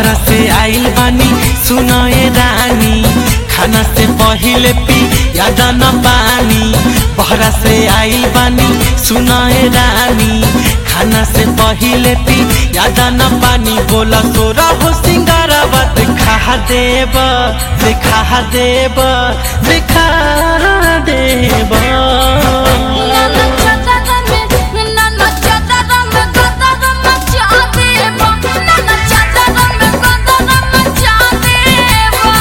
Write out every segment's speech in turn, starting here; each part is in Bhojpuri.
बहरा से आइल बानी सुनए रानी खाना से पहिले पी याद न पानी बहरा से आइल बानी सुनए रानी खाना से पहिले पी याद न पानी बोला तोरा हो सिंगारवा देखा देब देखा देब देखा देब नाना चादर में नाना चादर में गदर मचा देबो नाना चादर में गदर मचा देबो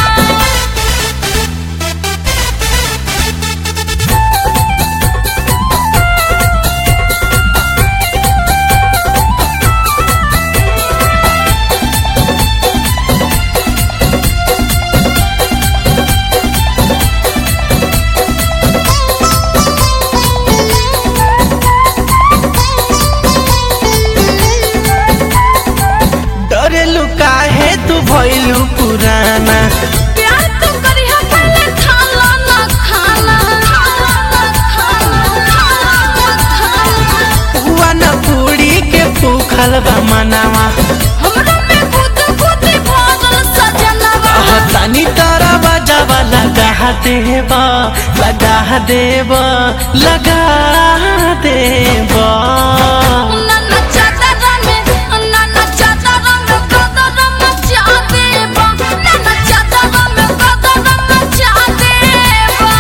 डरेलु काहे तू भइलु पुराना प्यार तो करी है पहले खाला ना खाला खाला ना खाला खाला ना खाला हुआ न पूरी के भूखल बा मनावा हमरा में खुद खुद भरल सजनवा तानी तारा बजावा लगा देब लगा देब लगा देब नाना चादर में नाना चादर में गदर मचा देबो नाना चादर में गदर मचा देबो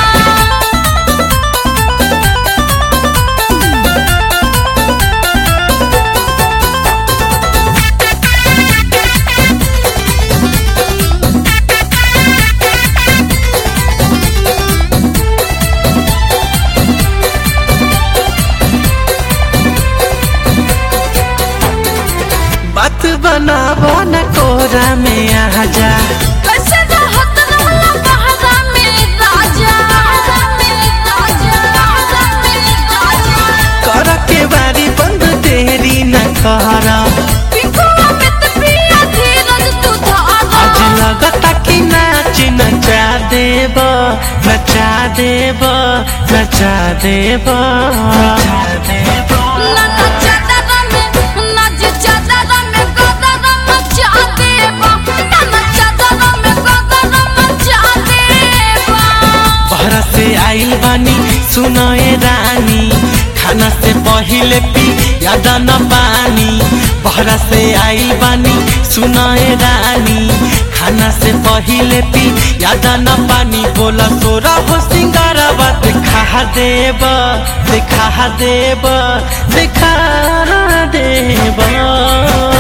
बात बनाबो न कोरा में आ जा कैसे रहत रहला बहरा में राजा बहरा में राजा बहरा में राजा कर के बारी बंद देरी न कर पिकुआ में त पिया धीरज तू धारा आज लगता कि नाच नचा देब नचा देब नचा देब नचा देब नाना चादर में नाच चादर में गदर मचा देबो नाना चादर में गदर मचा देबो बहरा से आइल बानी सुनए रानी खाना से पहिले पी याद न पानी बहरा से आइल बानी सुनए रानी खाना से पहिले पी याद न पानी बोला तोरा हो सिंगारवा देखा देब देखा देब देखा देब